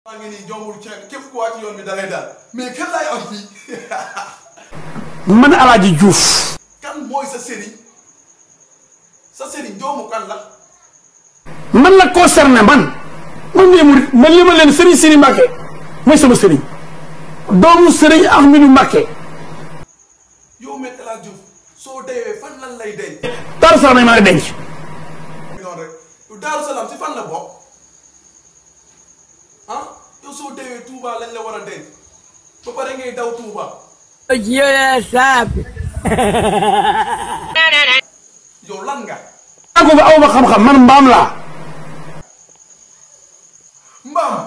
maa ngi nii jombul ceeb képp ku wàcc yoon bi dalay daal mais kan laay am fii man Alaaji Diouf kan mooy sa sëriñ sa sëriñ doomu kan la man la concerné man man mii murit man li ma leen sëriñ Sëriñ Mbàkke mooy sama sëriñ doomu sëriñ Ahmadu Mbàkke yow Me El Hadji Diouf soo deewee fan lan lay denc Daaru Salaam lañ ma denc noonu rek yow Daaru Salaam si fan la bokk ah yow soo deewee Touba lañ la war a denc ba pare ngay daw Touba Yo ya sabe. yow lan nga naa ko fa aw ma xam-xam man mbaam laa mbaam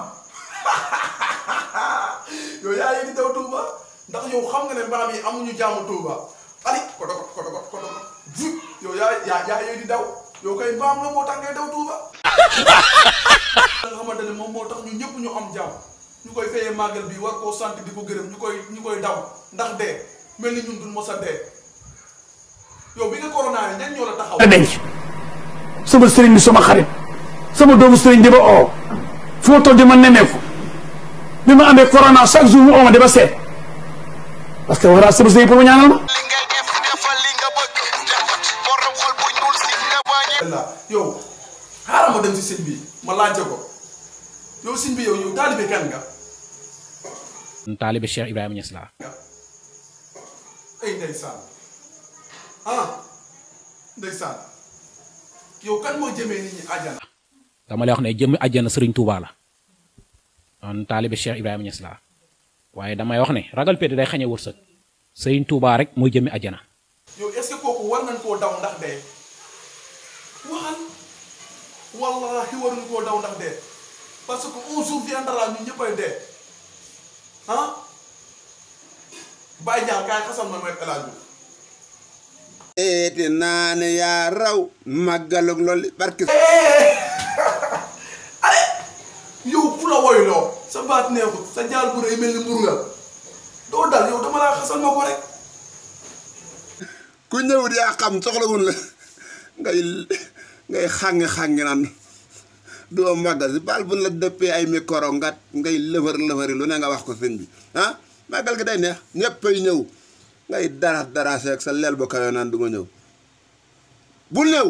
yow yaa ngi di daw Touba ndax yow xam nga ne mbaam yi amuñu jaamu Touba ali kodo ko kodo ko kodo ko vut yow yaa yaa yaa ngi di daw yow kay mbaam nga moo tax ngay daw Touba nga xamante ne moom moo tax ñu ñëpp ñu am jàmm ñu koy fayee màggal bi war koo sant di ko gërëm ñu koy ñu koy daw ndax dee mel ni ñun duñ mos a dee yow bi nga corona ni ñan ñoo la taxaw la denc sama sëriñ bi sama xarit sama doomu sëriñ di ba oo fu ma toll di ma nemmeeku bi ma amee corona chaque jour mu oo ma di ma seet parce que war naa sama sëriñ pour ma ñaanal ma li ngay def defal li nga bëgg def ko ci borom xol bu ñuul si nga bañ la yow xaaral ma dem si sëñ bi ma laajte ko yow sëñ bi yow yow taalibe kan nga taalibe Cheikh Ibrahima Niass laa ay ndeysaan ah ndeysaan yow kan moo jëmee nit ñi àjjana dama lay wax ne jëmmi àjjana sëriñ Touba la man taalibe Cheikh Ibrahima Niass laa waaye damay wax ne ragal pété day xañe wërsëg sëriñ Touba rek mooy jëmmi àjjana yow est-ce que kooku war nañ koo daw ndax dee waxal wallahi waruñ koo daw ndax dee parce que un jour viendra ñu ñëppay dee ah bàyyi ñaar kaay xasal ma mooy El Hadji Diouf eete naane yaa raw màggalug loolu barke ale yow ku la woyloo sa baat neexut sa jaal bu rëy mel ni mburu nga doo dal yow dama laa xasal ma ko rek ku ñëwut yaa xam soxlawul la ngay ngay xàngi-xàngi naan doo màggal si baal bu la dëppee ay micro ngat ngay lëfër lëfëri lu ne nga wax ko sëñ bi ah màggal gi day neex ñëppay ñëw ngay dara dara seeg sa leel ba kayo naan du ma ñëw bul ñëw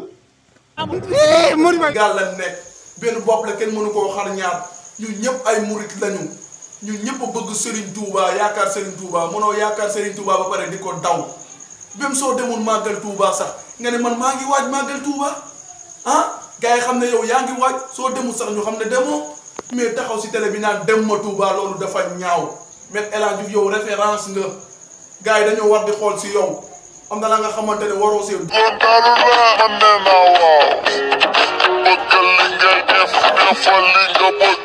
gaal la nekk benn bopp la kenn mënu koo xar ñaar ñun ñëpp ay murit lañu ñun ñëpp a bëgg Serigne Touba yaakaar Serigne Touba mënoo yaakaar Serigne Touba ba pare di ko daw même soo demul màggal Touba sax nga ne man maa ngi waaj màggal Touba ah gars yi xam ne yow yaa ngi waaj soo demul sax ñu xam ne demoo mais taxaw si télé bi naan dem ma Touba loolu dafa ñaaw Me El Hadji Diouf yow référence nga gars yi dañoo war di xool si yow am na la nga xamante ne waroo si man nee naa waaw bëggal li ngay def defal li nga bëgg